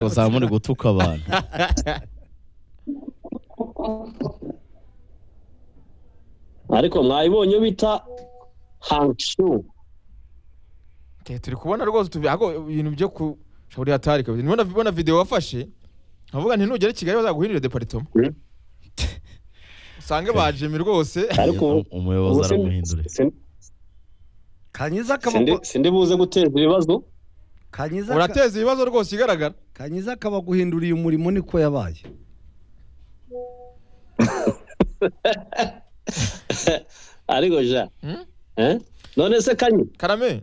bazaba muri gutuka abantu ariko mwayibonye bita hanshu Okay, turi kubona rwose tuvi ahubwo ibintu byo ku shauri hatari kabisa nibona bona video wafashe nkavuga nti nugera i Kigali bazaguhindurira department Mm. usange bajemi rwose ariko ubu- umuyobozi ubu sin- aramuhindure sin- kanyiza sindi- akaba sindi buze guteza ibibazo kanyiza aka- urateza ibibazo rwose igaragara kanyiza akaba guhinduriye umurimo niko yabaye ariko ja Mm? eh? none se kanyi karame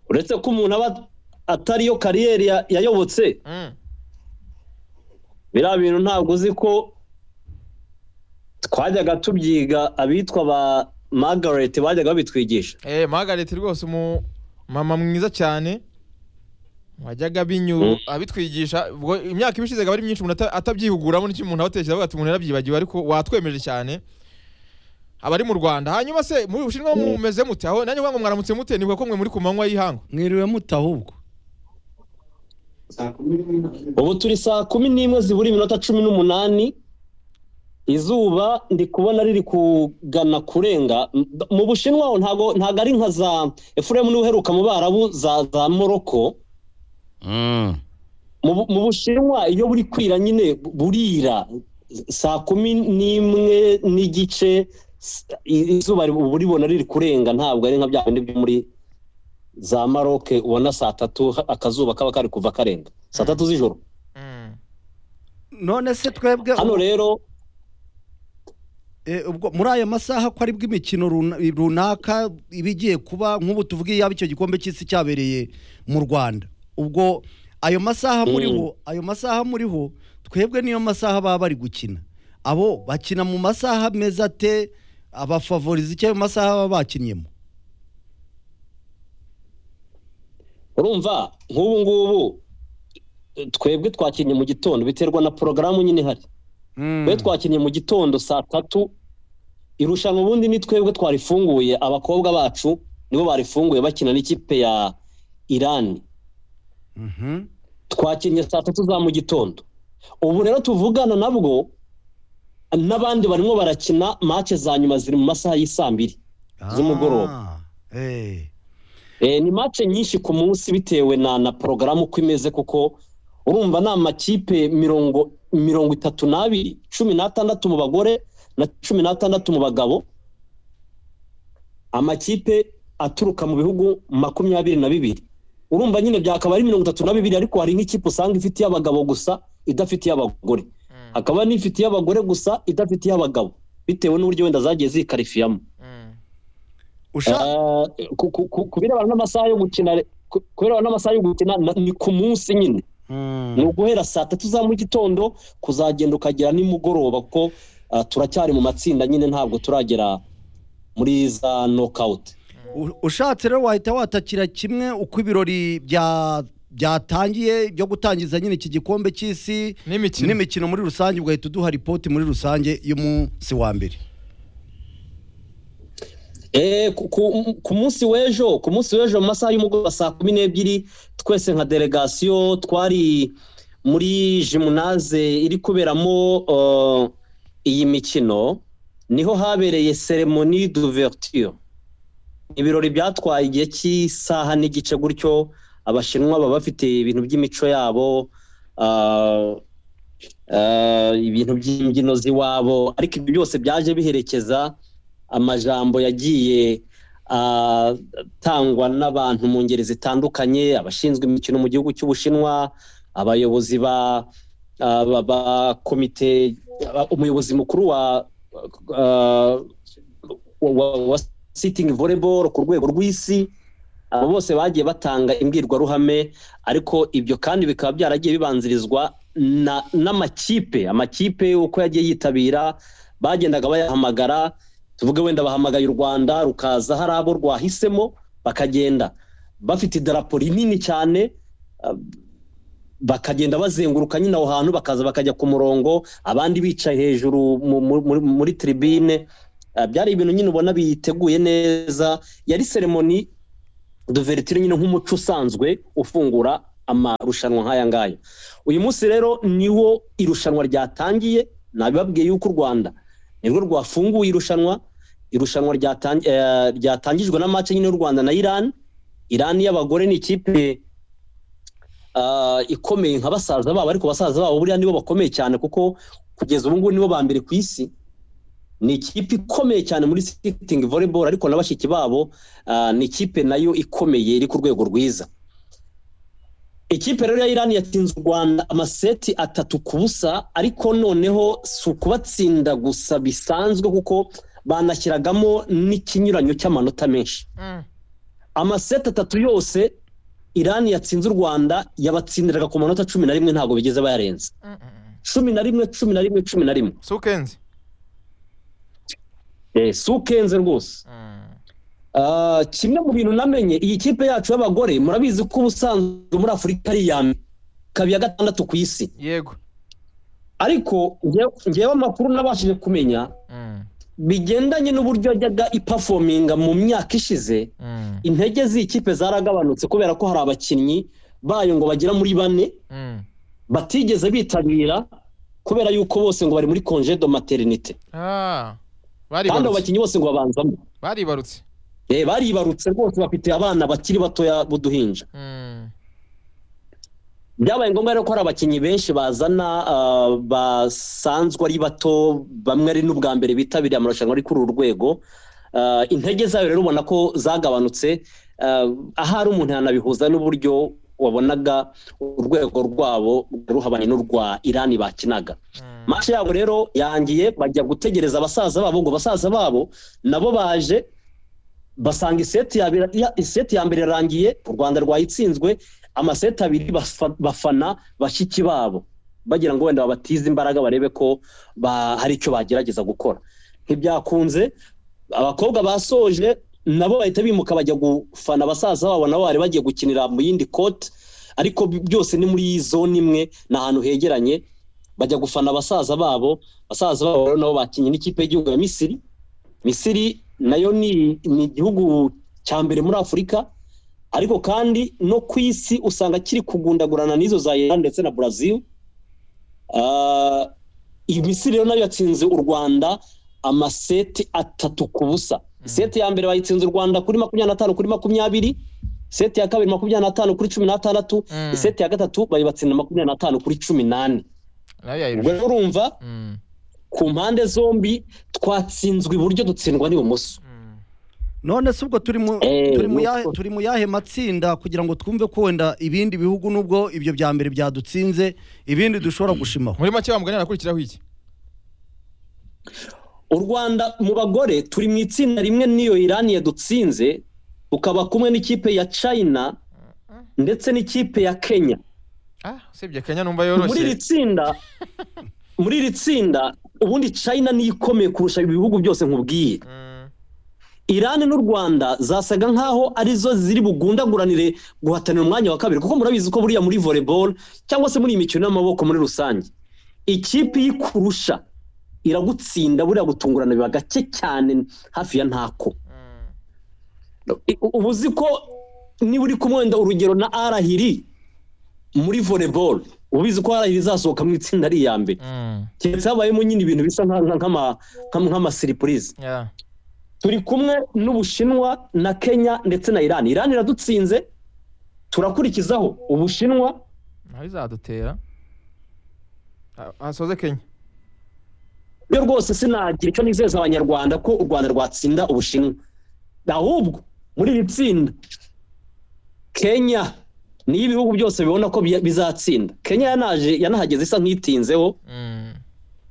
uretse ko umuntu aba atariyo kariyeri ya- yayobotse mm. biriya bintu ntabwo uzi ko twajyaga tubyiga abitwa ba margaret bajyaga babitwigisha eh Margaret rwose umu mama mwiza cyane wajyaga binyu Mm. abitwigisha ubwo imyaka ibishize ikaba ari myinshi umuntu ata- atabyihuguramo n'icyo umuntu abatekereza avuga ati umuntu yarabyibagiwe ariko watwemeje cyane aba ari mu Rwanda hanyuma se muri Bushinwa mumeze mute aho nanjye ngo mwaramutse mute ni ko mwe muri ku manywa y'ihangu mwiriwe muta ahubwo ubu turi saa kumi n'imwe zibura iminota cumi n'umunani izuba ndi kubona riri kugana kurenga M- mu bushinwa ho ntago ntago ari nka za efuremu niwe uheruka mu barabu za za moroko Mm. mu Bu- mu bushinwa iyo buri kwira nyine bu- burira saa kumi n'imwe n'igice s- i- izuba ri- uba uribona riri kurenga ntabwo ari nka bya bindi byo muri za maroke ubona saa tatu ha- akazuba kaba kari kuva karenga saa tatu z'ijoro mm. none se twebwe hano rero Eh, ubwo muri aya masaha ko aribwo imikino runa- runaka iba igiye kuba nk'ubu tuvuge yaba icyo gikombe cy'isi cyabereye mu rwanda ubwo ayo masaha muriho ayo masaha muriho twebwe niyo masaha baba bari gukina abo bakina mu masaha meza ate abafavoriza icyo ayo masaha baba bakinyemo urumva nk'ubu ngubu twebwe twakinnye mu gitondo biterwa na porogaramu nyine ihari twe twakinnye mu gitondo saa tatu irushanwa ubundi ni twebwe twarifunguye abakobwa bacu nibo barifunguye bakina n'ikipe ya irani Mhm. twakinnye saa tatu za mu gitondo ubu rero tuvugana nabwo n'abandi barimo barakina mace za nyuma ziri mu masaha y'isaa mbiri Z'umugoroba. Ah, eh. Eh, ni match nyinshi ku munsi bitewe na na porogaramu uko imeze kuko urumva ni amakipe mirongo mirongo itatu n'abiri cumi n'atandatu mu bagore na cumi n'atandatu mu bagabo amakipe aturuka mu bihugu makumyabiri na bibiri urumva nyine byakaba ari mirongo itatu na bibiri ariko hari nk'ikipe usanga ifite iy'abagabo gusa idafite iy'abagore Mm. hakaba n'ifite iy'abagore gusa idafite iy'abagabo bitewe n'uburyo wenda zagiye zikarifiyamo Mm. Usha- Eh, ku- ku- ku- ku birebana n'amasaha yo gukina re- ku- ku birebana n'amasaha yo gukina na- ni ku munsi nyine ni Mm. uguhera saa tatu za mu gitondo kuzagenda ukagera nimugoroba kuko ah, turacyari mu matsinda nyine ntabwo turagera muri za nokawuti U- ushatse rero wahita watakira kimwe uko ibirori bya byatangiye byo gutangiza nyine iki gikombe cy'isi n'imikino n'imikino muri rusange ugahita uduha ripoti muri rusange y'umunsi wa mbere Eh, ku- ku- ku munsi w'ejo ku munsi w'ejo mu masaha y'umugoroba saa kumi n'ebyiri twese nka delegasiyo twari muri jimunaze iri kuberamo eh, iyi mikino niho habereye seremoni d'ouverture ibirori byatwaye igihe cy'isaha n'igice gutyo abashinwa baba bafite ibintu by'imico yabo ah, ah, ibintu by'imbyino z'iwabo ariko ibyo byose byaje biherekeza amajambo yagiye atangwa n'abantu mu ngeri zitandukanye abashinzwe imikino mu gihugu cy'ubushinwa abayobozi ba ah, ba- ba komite ah, umuyobozi mukuru wa ah, wa- wa- wa sitting volleyball ku rwego rw'isi abo bose bagiye batanga imbwirwaruhame ariko ibyo kandi bikaba byaragiye bibanzirizwa na- n'amakipe amakipe uko yagiye yitabira bagendaga bayahamagara tuvuge wenda bahamagaye u rwanda rukaza hari abo rwahisemo bakagenda bafite idarapo rinini cyane ah, bakagenda bazenguruka nyine aho hantu bakaza bakajya ku murongo abandi bicaye hejuru mu- mu- muri, muri tribine Ah, byari ibintu nyine ubona biteguye neza yari seremoni duveritire nyine nk'umuco usanzwe ufungura amarushanwa nk'aya ngaya uyu munsi rero niwo irushanwa ryatangiye nabibabwiye yuko u rwanda nirwo rwafunguye irushanwa irushanwa ryatan- eh, ryatangijwe na match nyine y'u rwanda na iran iran y'abagore ni ikipe ah, ikomeye nka basaza babo ariko basaza babo buriya nibo bakomeye cyane kuko kugeza ubu ngubu nibo ba mbere ku isi ni ikipe ikomeye cyane muri sitingi volleyball ariko na bashiki babo ah, ni ikipe nayo ikomeye iri ku rwego rwiza ikipe rero ya irani yatsinze u rwanda amaseti atatu ku busa ariko noneho si ukubatsinda gusa bisanzwe kuko banashyiragamo n'ikinyuranyo cy'amanota menshi Mm. amaseti atatu yose irani yatsinze u rwanda yabatsindiraga ku manota cumi na rimwe ntabwo bigeze bayarenza Mm, mm, mm. cumi na rimwe cumi na rimwe cumi na rimwe si ukenze Eh, si ukenze rwose Mm. Ah, kimwe mu bintu namenye iyi kipe yacu y'abagore murabizi ko ubusanzwe muri afurika ari iya mbere ikaba iya gatandatu ku isi yego ariko nge- ngewe amakuru nabashije kumenya Mm, bigendanye n'uburyo yajyaga ipafominga mu myaka ishize mm, intege z'ikipe zaragabanutse kubera ko hari abakinnyi bayo ngo bagera muri bane mm. batigeze bitabira kubera yuko bose ngo bari muri congé de maternité Ah, kandi abo baribarutse bakinnyi bose ngo babanzamo baribarutse Eh, baribarutse rwose bafite abana bakiri batoya b'uduhinja Mm, byabaye ngombwa rero ko hari abakinnyi benshi bazana ah, basanzwe ari bato bamwe ari n'ubwa mbere bitabiriye amarushanwa ari kuri uru rwego Ah, intege zayo rero ubona ko zagabanutse Ah, ahari umuntu yanabihuza n'uburyo wabonaga urwego rwabo ruhabanye n'urwa irani bakinaga mm. mashe yabo rero yangiye bajya gutegereza abasaza babo ngo basaza babo nabo baje basanga iseti ya, ya- iseti ya mbere yarangiye u rwanda rwayitsinzwe amaseti abiri bafa- bafana bashiki babo bagira ngo wenda babatize imbaraga barebe ko ba, hari icyo bagerageza gukora ntibyakunze abakobwa basoje nabo bahita bimuka bajya gufana basaza babo nabo bari bagiye gukinira mu yindi kote ariko bi- byose ni muri zone imwe ni ahantu hegeranye bajya gufana basaza babo basaza babo rero nabo bakinnye n'ikipe y'igihugu ya misiri misiri nayo ni ni igihugu cya mbere muri afurika ariko kandi no ku isi usanga kiri kugundagurana n'izo za iran ndetse na brazil Ah, iyi misiri rero nayo yatsinze u rwanda amaseti atatu ku busa seti ya mbere bayitsinze u rwanda kuri makumyabiri n'atanu kuri makumyabiri seti ya kabiri makumyabiri n'atanu kuri cumi n'atandatu Mm. seti ya gatatu bayibatsinda makumyabiri n'atanu kuri cumi n'ane nayo yayirusha ubwo rero urumva Mm, ku mpande zombi twatsinzwe iburyo dutsindwa n'ibumoso mm. none si ubwo turi mu Eh, turi mu nuko. yahe- turi mu yahe matsinda kugira ngo twumve ko wenda ibindi bihugu nubwo ibyo bya mbere byadutsinze ibindi dushobora gushimaho muri make bamugani arakurikiraho iki u rwanda mu bagore turi mu itsinda rimwe n'iyo irani yadutsinze tukaba kumwe n'ikipe ya china ndetse n'ikipe ya kenya ah usibye kenya numva muri iri yoroshye tsinda muri iri tsinda ubundi china niyo ikomeye kurusha ibihugu byose nkubwiye Mm, irani n'u rwanda zasaga nkaho arizo ziri bugundaguranire guhatanira umwanya wa kabiri kuko murabizi ko buriya muri volleyball cyangwa se muri iyi mikino y'amaboko muri rusange ikipe ikurusha iragutsinda buriya gutungurana biba gake cyane hafi ya ntako mm, I- u- uba uzi ko niba uri kumwe wenda urugero na arahiri muri volleyball ubizi ko arahiri izasohoka mu itsinda ari iya mbere mm. keretse habayemo nyine ibintu bisa nka- nka- nk'ama- nk'ama- nk'amasiripurize Yeah. turi kumwe n'ubushinwa na kenya ndetse na irani irani iradutsinze turakurikizaho ubushinwa nayo izadutera Ah, hasoze kenya byo rwose sinagira icyo nizeza abanyarwanda ko u rwanda rwatsinda ubushinwa ahubwo muri iri tsinda kenya niyo ibihugu byose bibona ko bi- bizatsinda kenya yanaje yanahageze isa nk'itinzeho Mm,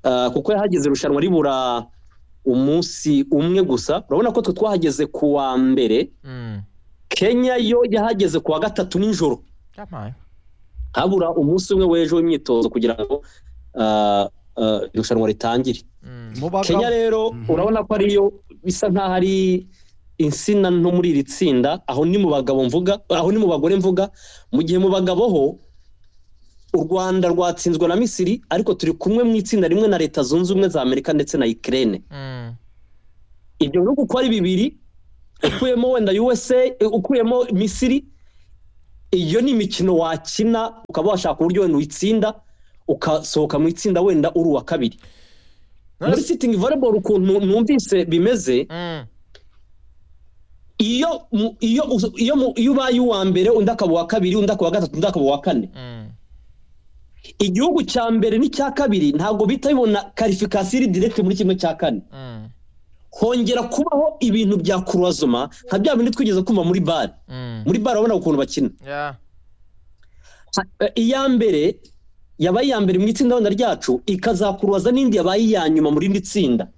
Ah, kuko yahageze irushanwa ribura umunsi umwe gusa urabona ko twe twahageze ku wa mbere mm. kenya yo yahageze ku wa gatatu nijoro yampaye habura umunsi umwe w'ejo w'imyitozo kugira ngo ah, ah, irushanwa ritangire Mm, Mu bagabo- kenya rero Mhm. urabona ko ariyo bisa nk'aho ari insina nto muri iri tsinda aho ni mu bagabo mvuga aho ni mu bagore mvuga mu gihe mu bagabo ho u rwanda rwatsinzwe na misiri ariko turi kumwe mu itsinda rimwe na leta zunze ubumwe za amerika ndetse na ikirere mm. ibyo bihugu uko ari bibiri ukuyemo wenda usa ukuyemo misiri iyo ni imikino wakina ukaba washaka uburyo wenda uyitsinda ukasohoka mu itsinda wenda uri uwa kabiri muri sitingi voleboro ukuntu numvise bimeze Mm. iyo mu- iyo us- iyo mu- iyo ubaye uwa mbere undi akaba uwa kabiri undi akaba uwa gatatu undi akaba uwa kane Mm. igihugu cya mbere n'icya kabiri ntabwo bihita bibona karifikasiyo iri direkiti muri kimwe cya kane Mm. hongera kubaho ibintu bya kurozoma nka bya bindi twigeze kumva muri bare Mm. muri bare urabona ukuntu bakina Yeah. Eh, iya mbere yabaye iya mbere mu itsinda wenda ryacu ikazakuruza n'indi yabaye iya nyuma muri irindi tsinda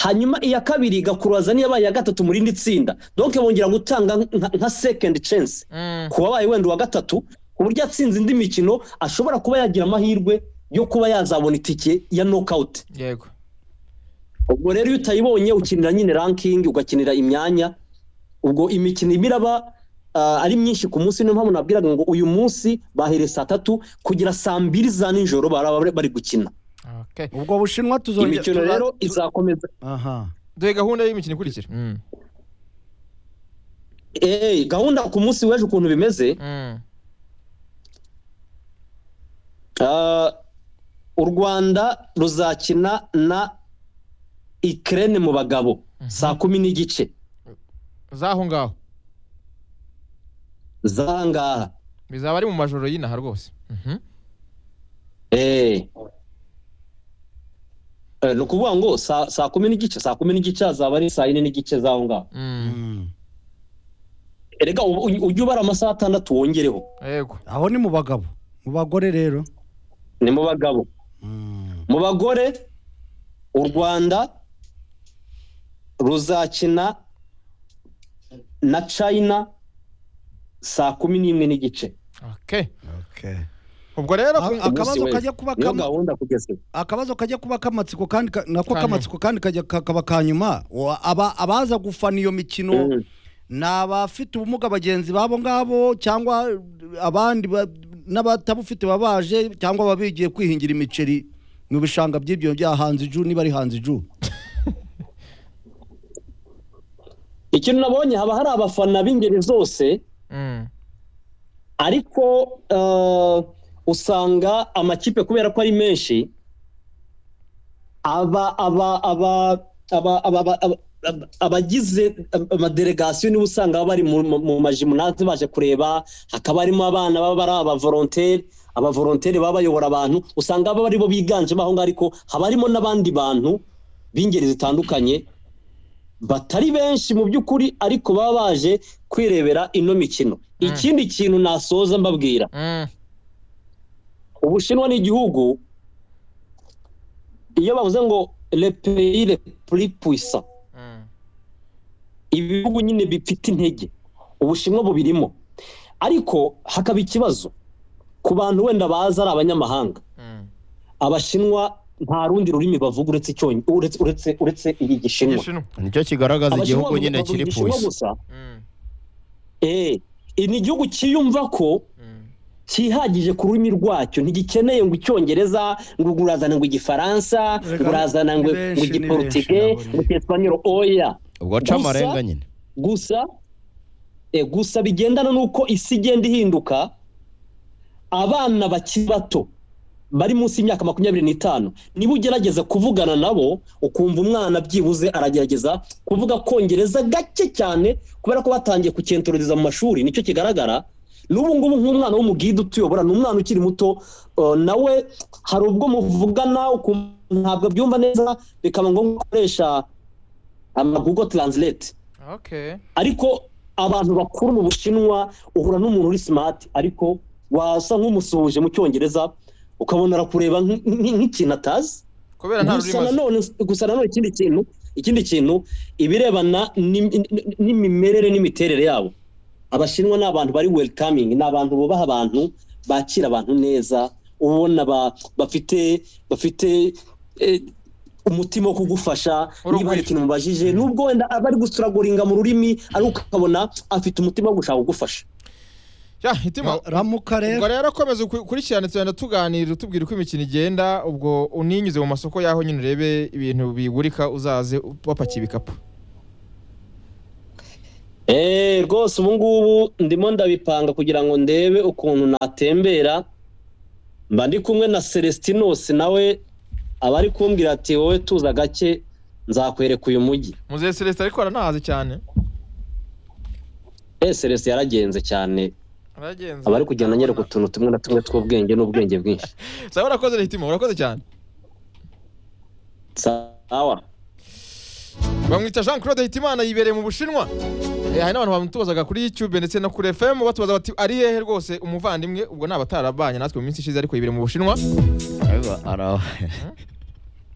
hanyuma iya kabiri igakuruza n'iyabaye iya gatatu muri irindi tsinda donke bongera gutanga nka- nka sekendi censi Mm. ku wabaye wenda uwa gatatu ku buryo atsinze indi mikino ashobora kuba yagira amahirwe yo kuba yazabona itike ya nokawuti Yego. ubwo rero iyo utayibonye ukinira nyine rankingi ugakinira imyanya ubwo imikino iba iraba ah, ari myinshi ku munsi niyo mpamvu nabwiraga ngo uyu munsi bahereye saa tatu kugera saa mbiri za nijoro baraba bari- bari gukina Okay. ubwo bushinwa tuzongera imikino tuza- rero tu- izakomeza aha Duhe gahunda y'imikino ikurikira. Mm. Eh, gahunda ku munsi w'ejo ukuntu bimeze Mm. ah, u rwanda ruzakina na ikirere mu bagabo saa kumi n'igice Zaho ngaho. z'aha ngaha Bizaba ari mu majoro y'inaha rwose. Mhm. Eh. Eh, ni ukuvuga ngo saa saa kumi n'igice saa kumi n'igice hazaba ari saa yine n'igice z'aho ngaho Mm. Mm. erega ubu uj- ujye ubara amasaha atandatu wongereho Yego. aho ni mu bagabo mu bagore rero ni mu bagabo Mm. mu bagore u rwanda ruzakina na china saa kumi n'imwe n'igice Okay. Okay. Ubwo rero ku- A- akabazo wese. kajya kuba niyo kama- gahunda kugeza ubu. akabazo kajya kuba k'amatsiko kandi ka- Ka nako nyuma. k'amatsiko kandi kajya kakaba ka nyuma Wa- aba- abaza gufana iyo mikino Mm. ni abafite ubumuga bagenzi babo ngabo cyangwa abandi ba- n'abatabufite babaje cyangwa baba bigiye kwihingira imiceri mu bishanga by'ibyo bya hanze iju niba ari hanze iju ikintu nabonye haba hari abafana b'ingeri zose Mm. ariko eh, usanga amakipe kubera ko ari menshi aba aba aba aba aba aba- aba- aba- abagize amadelegasiyo niba usanga baba bari mu- mu mu majimunaze baje kureba hakaba harimo abana baba ari abavoronteri abavoronteri baba bayobora abantu usanga baba aribo biganjemo aho ngaho ariko haba harimo n'abandi bantu b'ingeri zitandukanye batari benshi mu by'ukuri ariko baba baje kwirebera ino mikino ikindi kintu nasoza mbabwira Mm. ubushinwa ni igihugu iyo bavuze ngo le pays le plus puissant Mm. ibihugu nyine bifite intege ubushinwa bubirimo ariko hakaba ikibazo ku bantu wenda baza ari abanyamahanga Mm. abashinwa nta rundi rurimi bavuga uretse icyonyi uretse uretse uretse iri gishinwa Igishinwa. nicyo kigaragaza Abashinwa igihugu bavuga- nyine bavuga kiri igishinwa pusi gusa Mm. eh ni igihugu cyiyumva ko Mm. cyihagije ku rurimi rwacyo ntigikeneye ngo icyongereza ngo urazana ngo igifaransa Reka, ngo urazana ngo ni benshi, ngo ni igiportige benshi, nabonye. ngo icyesipanyoro oya ubwo aca Gusa- amarenga nyine gusa eh, gusa bigendana n'uko isi igenda ihinduka abana bakiri bato bari munsi y'imyaka makumyabiri n'itanu niba ugerageza kuvugana nabo ukumva umwana byibuze aragerageza kuvuga kongereza gake cyane kubera ko batangiye kukentoreza mu mashuri nicyo kigaragara n'ubu ngubu nk'umwana w'umugida utuyobora ni umwana ukiri muto eh, nawe hari ubwo muvugana ukumva ntabwo abyumva neza bikaba ngombwa ko ukoresha amagugo taranzirete Okay. ariko abantu bakuru mu bushinwa uhura n'umuntu uri smart ariko wasa nk'umusuhuje mu cyongereza ukabona arakureba nk- nk- nk'ikintu atazi Kubera nta gusa rurimi azi. nanone gusa nanone ikindi kintu ikindi kintu ibirebana n'im- n- n'imimerere n'imiterere yabo abashinwa ni abantu bari welcoming ni abantu bubaha abantu bakira abantu neza ubona ba- bafite bafite eh, umutima wo kugufasha niba hari Urugwiro. ikintu mubajije nubwo wenda aba ari gusuraguringa mu rurimi ariko ukabona afite umutima wo gushaka kugufasha Ya, hitima. ramuka ubwo rero rero komeza ukuri- ukurikirane tugenda tuganira utubwira uko imikino igenda ubwo uninyuze mu masoko yaho nyine urebe ibintu bigurika uzaze wapakiye ibikapu Eh, rwose ubu ngubu ndimo ndabipanga kugira ngo ndebe ukuntu natembera mba ndi kumwe na Celestinos nawe aba ari kumbwira ati wowe tuza gake nzakwereka uyu mujyi muzehe celestin ariko aranahaze cyane eh Celestin yaragenze cyane aragenze aba ari kugenda anyereka utuntu tumwe na tumwe tw'ubwenge n'ubwenge bwinshi sawa urakoze rehitimo urakoze cyane sawa bamwita jean claude hitimana yibereye mu bushinwa Eh, hari n'abantu bamutubazaga kuri youtube ndetse no kuri fm batubaza bati ari hehe rwose umuvandimwe ubwo ni abatarabanye natwe mu minsi ishize ariko yibereye mu bushinwa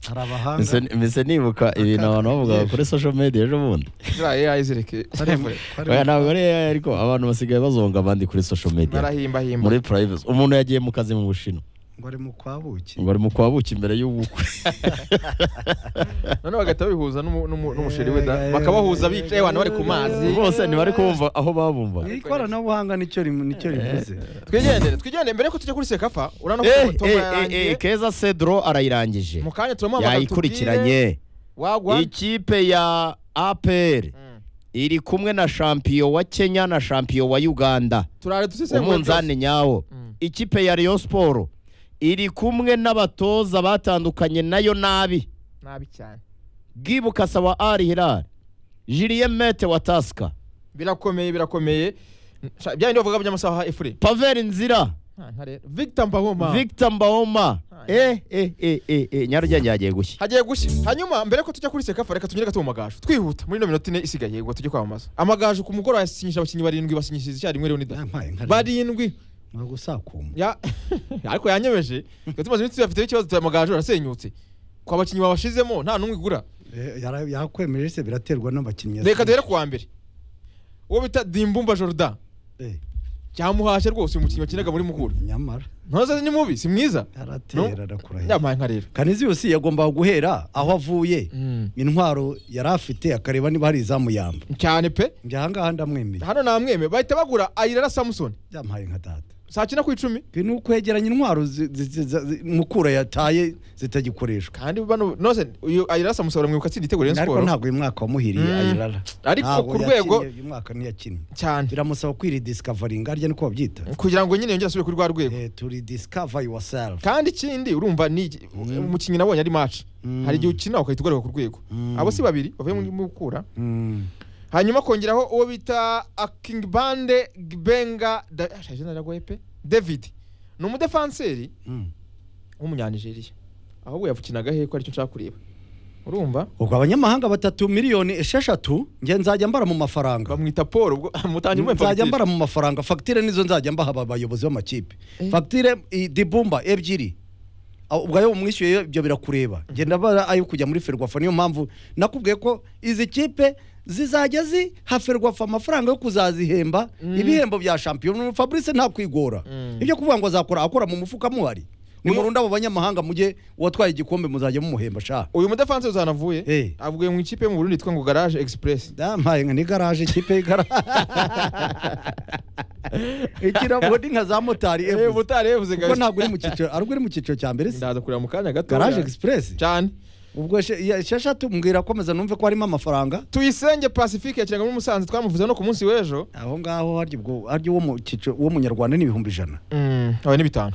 hari abahanga mbese nibuka ibintu abantu bavugaga kuri social media ejo bundi ziriya ai zireke telefone. Oya, ntabwo ari AI, ariko abantu basigaye bazonga abandi kuri social media barahimbahimba muri privacy umuntu yagiye mu kazi mu bushinwa ngo ari mu kwabuki ngo ari mu kwabuki imbere y'ubukwe none bagahita babihuza n'umu- n'umu- n'umusheri we da bakabahuza bicaye abantu bari ku mazi bose ntibari kubumva aho babumva Ni ikoranabuhanga nicyo rim- nicyo rivuze twigendere twigendere mbere yuko tujya kuri sekafa urabona ko Eh, tom eh, eh, eh, yarangiye keza cedro arayirangije mu kanya turamuhamagara yayikurikiranye tubwire wagwa ikipe ya apr Mm. iri kumwe na shampiyo wa kenya na shampiyo wa uganda turare dusesengure umunzani nyawo Mm. ikipe ya Rayon Sport iri kumwe n'abatoza batandukanye nayo nabi byose. nabi cyane bwibuka sawa ari hilal julien mete wa tasika birakomeye birakomeye Sha- bya bindi bavuga by'amasaha efure pavel nzira victor mbahoma victor mbaoma Ah, eh eh eh eh eh nyarugenge yagiye gushya hagiye gushya hanyuma mbere ko tujya kuri sekafa reka tunyereke tuba amagaju twihuta muri ino minota ine isigaye ngo tujye kwamamaza amagaju ku mugoroba yasinyisha abakinnyi barindwi basinyishije icyarimwe rero nida yampaye nka barindwi gusakuma Ya- ariko yanyemeje tuba tumaze iminsi tuyafiteho ikibazo tuya amagaju arasenyutse ku bakinnyi babashizemo nta n'umwe igura yakwemeje se biraterwa n'abakinnyi reka duhere kuwa mbere uwo bita dimbumba jordan Eh, cyamuhashye rwose umukinnyi wakinaga muri mukura nyamara ntoza ni mubi si mwiza yaratera arakurahira yampaye nka rero kanizi yose yagombaga guhera aho avuye Mm. intwaro yari afite akareba niba hari izamuyamba cyane pe njye ahangaha ndamwemeye hano namweme bahita bagura ayirara samusoni byamuhaye nka data saa cyenda ku icumi ibi ni ukwegeranya intwaro zi- zi- zi- zi- mukura yataye zitagikoreshwa kandi bano nose uyu ayirara samusoni mwibuka atsinda igitego rayon ariko siporo ntabwo uyu mwaka wamuhiriye Mm. ayirara Ariko Ntabwo ku rwego- yakinnye, uyu mwaka ntiyakinnye cyane biramusaba kwiridiscavaringa harya niko babyita kugira ngo nyine yongere asubire kuri rwa rwego Eh, to rediscover yourself kandi ikindi urumva ni iki- umukinnyi nabonye ari match Mm. hari igihe ukina ugahita ugaruka ku rwego Mm. abo si babiri bavuye mu mukura Mm. hanyuma kongeraho uwo bita akingbande gbenga Da- ah, izina riragoye pe david ni umudefanseri Mm. w'umunyanigeriya ahubwo yavukinaga he ko aricyo nshaka kureba urumva ubwo abanyamahanga batatu miliyoni esheshatu nge nzajya mbara mu mafaranga bamwita paul ubwo mutangira umwe nzajya mbara mu mafaranga fagitire nizo nzajya mbaha aba bayobozi b'amakipe fagitire i- dibumba ebyiri Aho- ubwo ayo umwishyuye ibyo birakureba genda bara ayo kujya muri ferwafa niyo mpamvu nakubwiye ko izi kipe zizajya ziha ferwafa amafaranga yo kuzazihemba ibihembo bya shampiyona fabrice nta kwigora ibyo kuvuga ngo azakora akora mu mufuka muhari ni Uyu- murunda abo banyamahanga mujye uwatwaye igikombe muzajya mumuhemba sha uyu mudefansi uzanavuye Eh. avuye mu ikipe yo mu burundi yitwa ngo garage express dampaye nka ni garaje ikipe y'igaraje ikirambo ni nka za motari Eh, ebyiri mutari yavuze kuko kabisa ntabwo uri mu cyiciro ariko uri mu cyiciro cya mbere se ndaza kureba mu kanya gato garaje egisipuresi cyane ubwo she- iya- esheshatu mbwira akomeza numve ko harimo amafaranga tuyisenge pacifique yakinaga muri musanze twamuvuze no ku munsi w'ejo aho ngaho harya ubwo harya uwo mu cyiciro uwo munyarwanda ni ibihumbi ijana abaye ni bitanu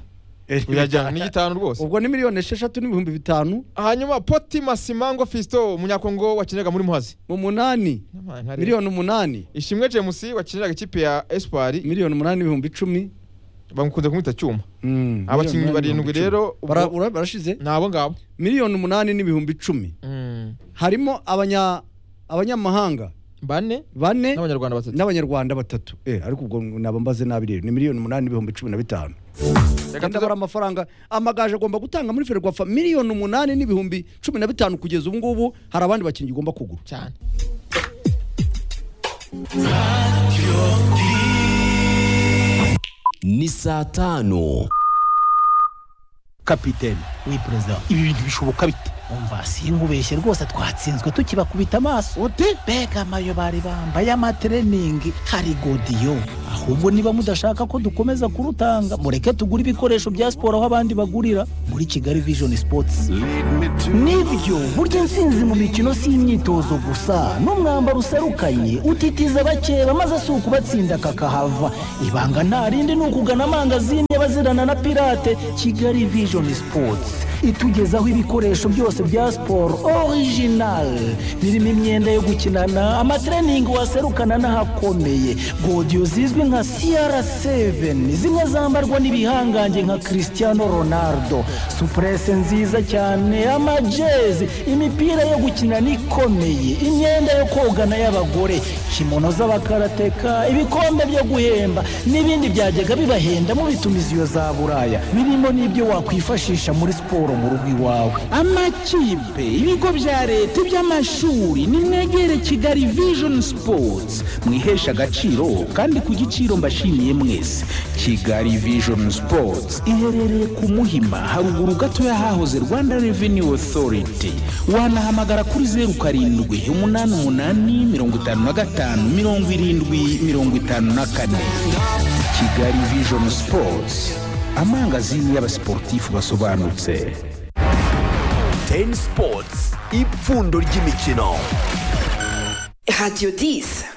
uyajyana ni gitanu rwose ubwo ni miliyoni esheshatu n'ibihumbi bitanu hanyuma poti masimango fisto umunyakongo wakinaga muri muhazi mu munani miliyoni umunani ishimwe jemusi wakiniraga ikipe ya espoir miliyoni umunani n'ibihumbi icumi bamukunze kumwita cyuma Mm, Abakinnyi miliyoni umunani barindwi n'ibihumbi rero, icumi. Bara- ubwo- ura- barashize ni abo ngabo miliyoni umunani n'ibihumbi icumi harimo abanya abanyamahanga bane bane n'abanyarwanda batatu n'abanyarwanda batatu eh ariko ubwo naba mbaze nabi rero ni miliyoni umunani n'ibihumbi cumi na bitanu reka kandi abara tuze- amafaranga amagaje agomba gutanga muri ferwafa miliyoni umunani n'ibihumbi cumi na bitanu kugeza ubu ngubu hari abandi bakinnyi ugomba kugura cyane ni saa tano kapitene we perezida ibi bintu bishoboka bite umva sinkubeshye rwose twatsinzwe tukibakubita amaso ute mbega amayo bari bambaye amatreningi hari godiyo ahubwo niba mudashaka ko dukomeza kurutanga mureke tugure ibikoresho bya siporo aho abandi bagurira muri kigali vision sports nibyo burya intsinzi mu mikino si imyitozo gusa n'umwambaro userukanye utitiza abakeba maze si ukubatsinda kakahava ibanga nta rindi ni ukugana amangazini y'abazirana na pirate kigali vision sports itugezaho ibikoresho byose bya siporo original birimo imyenda yo gukinana amatreningi waserukana n'ahakomeye godiyo zizwi nka cr7 zimwe zambarwa n'ibihangange nka cristiano ronaldo supurese nziza cyane amajezi imipira yo gukinana ikomeye imyenda yo kogana y'abagore kimono z'abakarateka ibikombe byo guhemba n'ibindi byajyaga bibahenda mu bitumiziyo za buraya birimo n'ibyo wakwifashisha muri siporo mu rugo iwawe amakipe ibigo bya leta iby'amashuri nimwegere kigali vision sports mwihesha agaciro kandi ku giciro mbashimiye mwese kigali vision sports iherereye ku muhima haruguru gato y'ahahoze rwanda revenue authority wanahamagara kuri zeru karindwi umunani umunani mirongo itanu na gatanu mirongo irindwi mirongo itanu na kane kigali vision sports amangazini y'abasiporutifu basobanutse teni sipotsi ipfundo ry'imikino Radio 10.